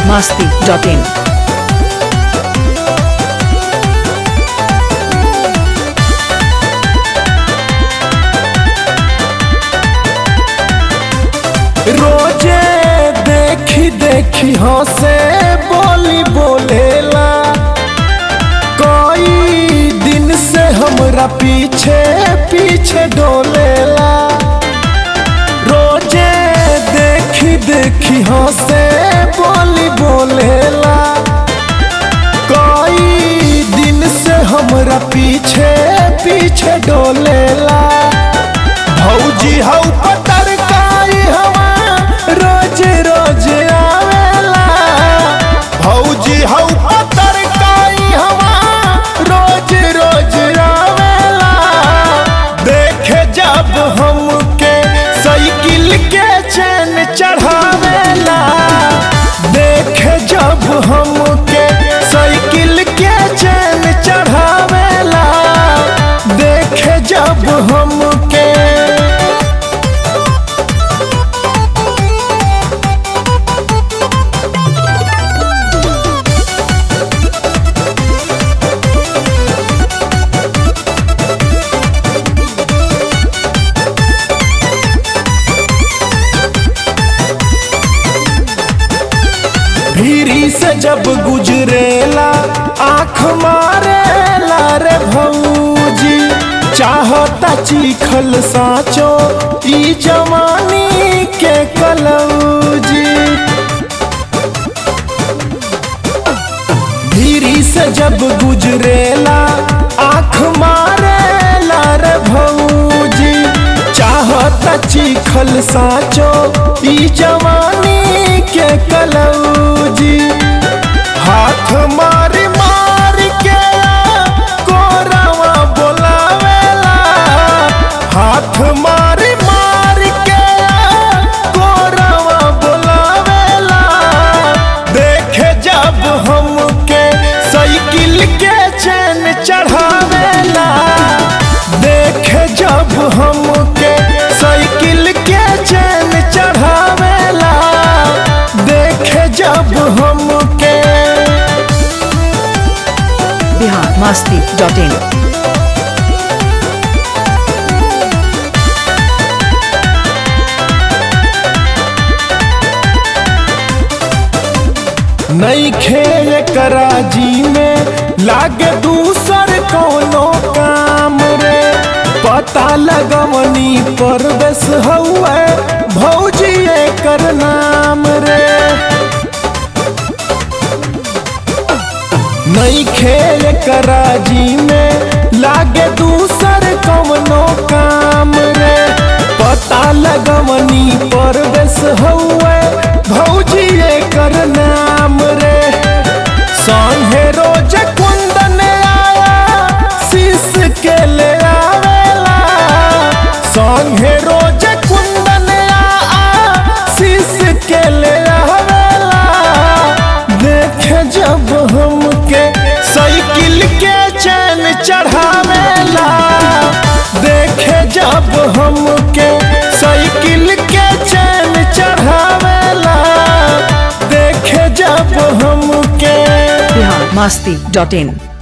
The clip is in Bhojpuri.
masti.in. रोजे देखी देखी हंसे बोली बोलेला कई दिन से हमरा पीछे पीछे डोलेला रोजे देखी देखी हंसे बोली बोलेला कई दिन से हमरा पीछे पीछे डोलेला भौजी हौ पतर काई हवा रोज रोज आवेला भौजी हौ पतर काई हवा रोज रोज आवेला देखे जब हमके साइकिल के चैन चढ़ावेला देखे जब हमके साइकिल के चैन चढ़ावेला देखे जब हमके भीरी से जब गुजरेला आँख मारेला रे भौजी चाहता चीखल साचो ई जवानी के कलौजी भीरी से जब गुजरेला आँख मारेला रे भौजी चाहता चीखल साचो ई जवानी के कलौजी हाथ मारी मार के कोरावा बोलावेला हाथ मारी मार के कोरावा बोलावेला देखे जब हमके साइकिल के चैन चढ़ावेला देखे जब हमके साइकिल के चैन चढ़ावेला देखे जब हमके Bihar masti.in. नई खेल कराजी में लागे दूसर कोनो काम रे पता लगवनी परवेश हउए भौजी कर नाम रे नई खेल कराजी में लागे दूसर कवनो काम रे पता लगवनी परवेश हउए भौजी कर नाम रे संगे रोज कुंदन आया शीश के ले आवेला संगे रोज कुंदन आया शीश के ले आवेला देखे जब हमके साइकिल के चैन चढ़ावेला देखे जब हमके साइकिल के चैन चढ़ावेला देखे जब हमके Bihar masti.in.